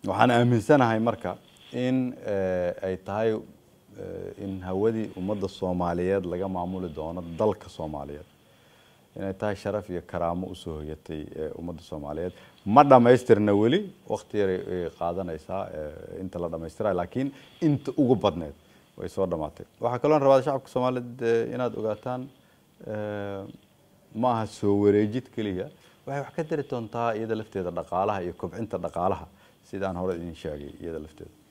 waxaan aaminsanahay marka in ay tahay in hawadii ummadda soomaaliyeed laga maamuli doono dalka soomaaliyeed inay tahay sharaf iyo karaamo usoo hoyatay ummadda soomaaliyeed ma dhamaystirna weli wakti yaray qaadanaysaa inta la dhamaystirayo laakiin inta ugu badneed way soo dhamaatay waxaa kaloo rabaa shacabka soomaaliyeed inaad ogaataan ma aha soo wareejid keliya waxay wax ka dari doontaa iyada lafteeda dhaqaalaha iyo kobcinta dhaqaalaha sidaan hore idin sheegay iyada lafteeda